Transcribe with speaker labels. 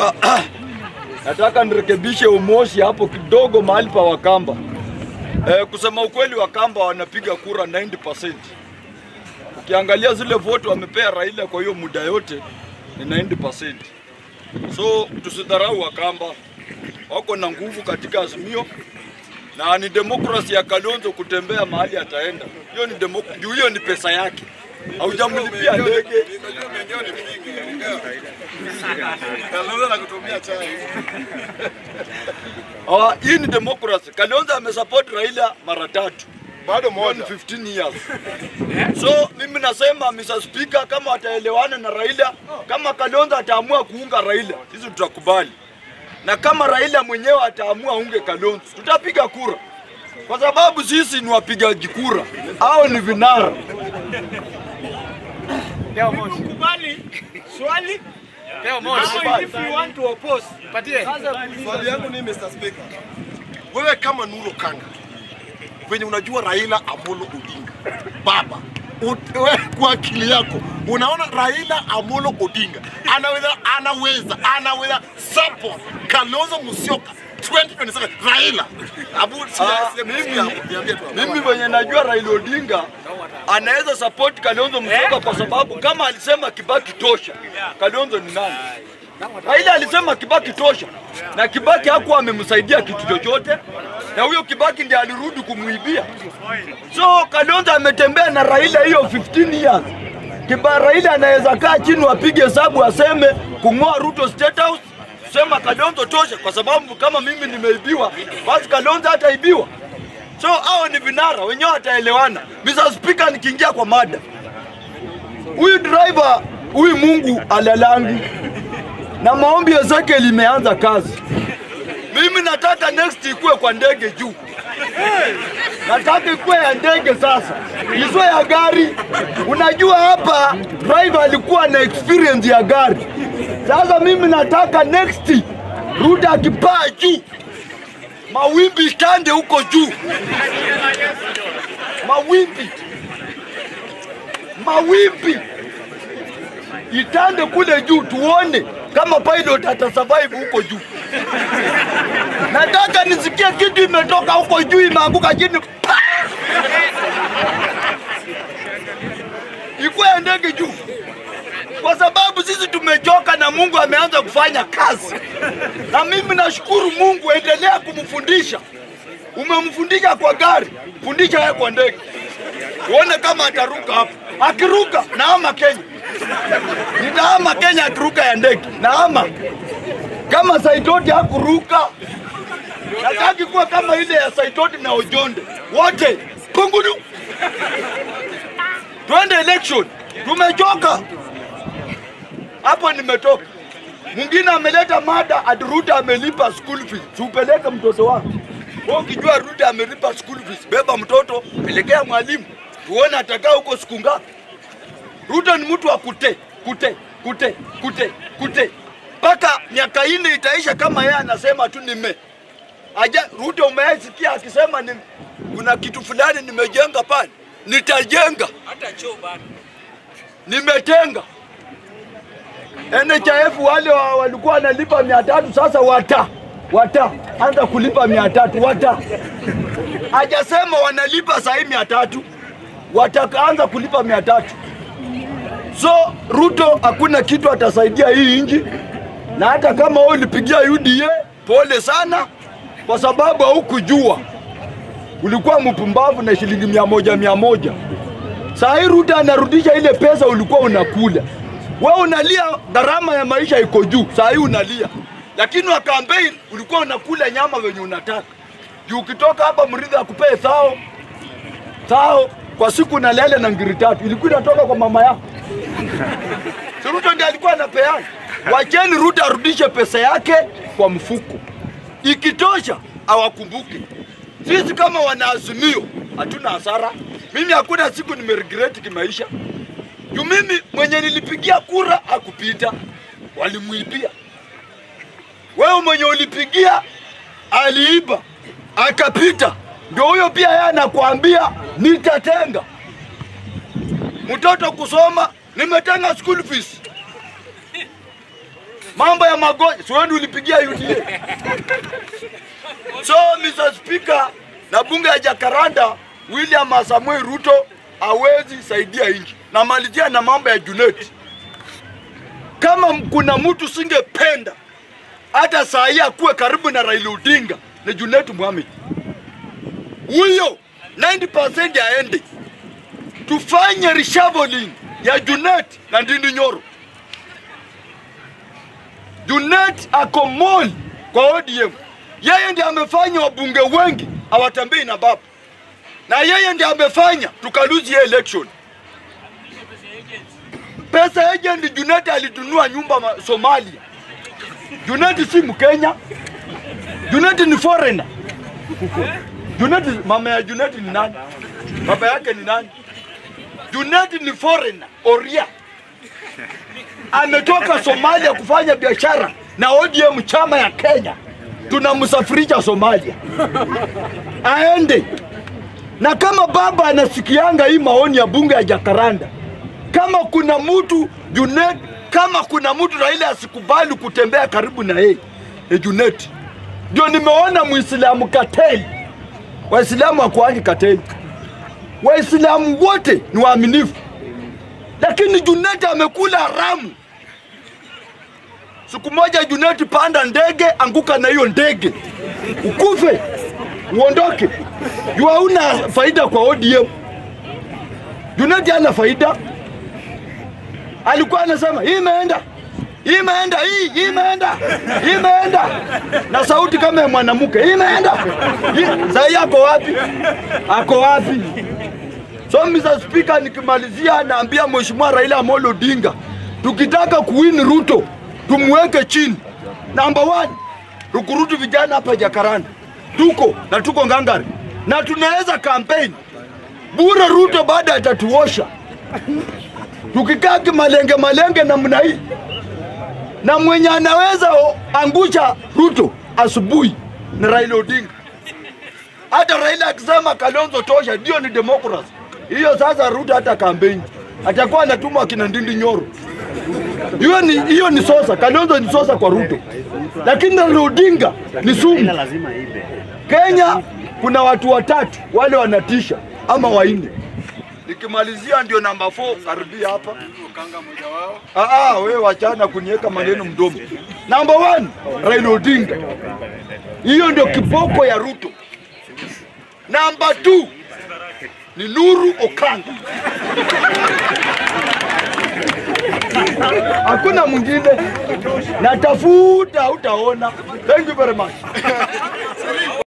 Speaker 1: nataka nataka nirekebishe umoshi hapo kidogo mahali pa Wakamba. Eh, kusema ukweli Wakamba wanapiga kura 90%. Ukiangalia zile vote wamepea Raila kwa hiyo muda yote ni 90%. So tusidharau Wakamba, wako na nguvu katika Azimio na ni demokrasi ya Kalonzo kutembea mahali ataenda. Hiyo ni demok- juu hiyo ni pesa yake, haujamlipia ndege. Ah, hii ni demokrasi. Kalonzo amesupport Raila mara tatu
Speaker 2: bado
Speaker 1: Hiyo ni
Speaker 2: moja
Speaker 1: 15 years. So mimi nasema Mr. Speaker, kama wataelewana na Raila, kama Kalonzo ataamua kuunga Raila, sisi tutakubali, na kama Raila mwenyewe ataamua aunge Kalonzo, tutapiga kura, kwa sababu sisi ni wapigaji kura, au ni vinara.
Speaker 3: Kubali swali
Speaker 4: Teo moja.
Speaker 3: ama if you want to oppose.
Speaker 4: Patie.
Speaker 2: swali yangu ni Mr. Speaker wewe kama Nuru Kanga venye unajua Raila Amolo Odinga baba ut- we, kwa akili yako unaona Raila Amolo Odinga anaweza anaweza anaweza support Kalonzo Musyoka 2027 Raila Abu si-
Speaker 1: Ah,
Speaker 2: si-
Speaker 1: mimi-
Speaker 2: hapo, niambie tu hapo.
Speaker 1: Mimi venye najua Raila Odinga anaweza support Kalonzo Musyoka kwa sababu kama alisema Kibaki tosha, Kalonzo ni nani? Raila alisema Kibaki tosha, na Kibaki hakuwa amemsaidia kitu chochote, na huyo Kibaki ndiye alirudi kumuibia. So Kalonzo ametembea na Raila hiyo 15 years. Kiba Raila anaweza kaa chini wapige hesabu aseme kung'oa Ruto State House, sema Kalonzo tosha, kwa sababu kama mimi nimeibiwa, basi Kalonzo hataibiwa. So hao ni vinara wenyewe wataelewana. Mr. Speaker, nikiingia kwa mada, huyu driver huyu Mungu alalangi na maombi ya zake limeanza kazi. Mimi nataka next ikuwe kwa ndege juu, nataka ikuwe ya ndege sasa, isiwe ya gari. Unajua hapa driver alikuwa na experience ya gari. Sasa mimi nataka next Ruto akipaa juu mawimbi itande huko juu, mawimbi mawimbi itande kule juu, tuone kama pilot atasurvive huko juu. Nataka nisikie kitu imetoka huko juu imeanguka chini, Pa! ikuwe ya ndege juu, kwa sababu sisi tumechoka na Mungu ameanza kufanya kazi, na mimi nashukuru Mungu, endelea kumfundisha. Umemfundisha kwa gari, fundisha yeye kwa ndege, uone kama ataruka hapo. Akiruka naama Kenya, nitaama Kenya akiruka ya ndege, naama kama Saitoti hakuruka. Nataki kuwa kama ile ya Saitoti na Ojonde, wote kunguru, twende election. Tumechoka hapo, nimetoka. Mwingine ameleta mada ati Ruto amelipa school fees, siupeleke mtoto wako. Wewe ukijua Ruto amelipa school fees, beba mtoto, pelekea mwalimu, tuone atakaa huko siku ngapi. Ruto ni mtu wa kute kute kute kute kute mpaka miaka ine itaisha, kama yeye anasema tu nime aja. Ruto umeasikia akisema ni kuna kitu fulani nimejenga pale, nitajenga
Speaker 3: Hata choo bado.
Speaker 1: nimetenga. NHIF wale wa- walikuwa wanalipa mia tatu sasa wata wata anza kulipa mia tatu wata hajasema wanalipa sahii mia tatu watakaanza kulipa mia tatu so Ruto hakuna kitu atasaidia hii nchi, na hata kama wewe ulipigia UDA pole sana, kwa sababu haukujua ulikuwa mpumbavu na shilingi mia moja mia moja. Saa hii Ruto anarudisha ile pesa ulikuwa unakula. Wewe unalia gharama ya maisha iko juu, saa hii unalia, lakini wa campaign ulikuwa unakula nyama venye unataka. Juu ukitoka hapa Mridhi akupee thao thao kwa siku na lele na ngiri tatu, ilikuwa inatoka kwa mama yako. Si Ruto ndiye alikuwa anapeana. Wacheni Ruto arudishe pesa yake kwa mfuko, ikitosha awakumbuke. Sisi kama wanaazimio hatuna hasara. Mimi hakuna siku nimeregret kimaisha juu mimi mwenye nilipigia kura hakupita, walimwibia. Wewe mwenye ulipigia aliiba akapita, ndio huyo pia yeye anakuambia nitatenga mtoto kusoma, nimetenga school fees. mambo ya magonjwa, si wewe ndio ulipigia UDA? So Mr. Speaker, na bunge ya Jakaranda, William Samuel Ruto hawezi saidia nchi. Namalizia na mambo ya Junet. Kama m- kuna mtu singependa hata saa hii akuwe karibu na Raila Odinga ni Junet Mohamed. Huyo 90% aende, tufanye reshuffling ya Junet na Ndindi Nyoro. Junet ako mall kwa ODM. Yeye ndiye amefanya wabunge wengi hawatembei na baba, na yeye ndiye amefanya tukaluzi hiyo election. Pesa agent Junet alitunua nyumba ma- Somalia. Junet si Mkenya, Junet ni foreigner. Junet, mama ya Junet ni nani? Baba yake ni nani? Junet ni foreigner, Oria ametoka Somalia kufanya biashara na ODM chama ya Kenya, tunamsafirisha Somalia aende. Na kama baba anasikianga hii maoni ya bunge ya Jakaranda, kama kuna mtu Junet, kama kuna mtu Raila asikubali kutembea karibu na yeye ni Junet. Ndio nimeona Muislamu kateli, Waislamu hakuangi kateli, Waislamu wote ni waaminifu lakini Junet amekula haramu. Siku moja Junet, panda ndege, anguka na hiyo ndege, ukufe uondoke, juu hauna faida kwa ODM. Junet hana faida, alikuwa anasema hii imeenda hii imeenda hii hii imeenda hii imeenda na sauti kama ya mwanamke hii imeenda Hii- sasa ako wapi ako wapi So Mr. Speaker, nikimalizia naambia Mheshimiwa Raila Amolo Odinga, tukitaka kuwin Ruto tumweke chini. Number one, tukurutu vijana hapa Jakaranda, tuko na tuko ngangari na tunaweza campaign bure. Ruto baada atatuosha tukikaa kimalenge malenge namna hii, na mwenye anaweza o- angusha Ruto asubuhi ni Raila Odinga hata Raila akisema Kalonzo tosha, ndio ni democracy hiyo. Sasa Ruto hata kampeni atakuwa anatumwa akina Ndindi Nyoro. Hiyo ni hiyo ni sosa, Kalonzo ni sosa kwa Ruto, lakini Raila Odinga ni sumu. Kenya kuna watu watatu wale wanatisha ama wanne. Nikimalizia ndio namba 4 karibia hapa. Ah, ah, wewe wachana kuniweka maneno mdomo. Namba 1 Raila Odinga, hiyo ndio kiboko ya Ruto. Namba 2 ni Nuru Okanga. Hakuna mwingine, natafuta, utaona. Thank you very much.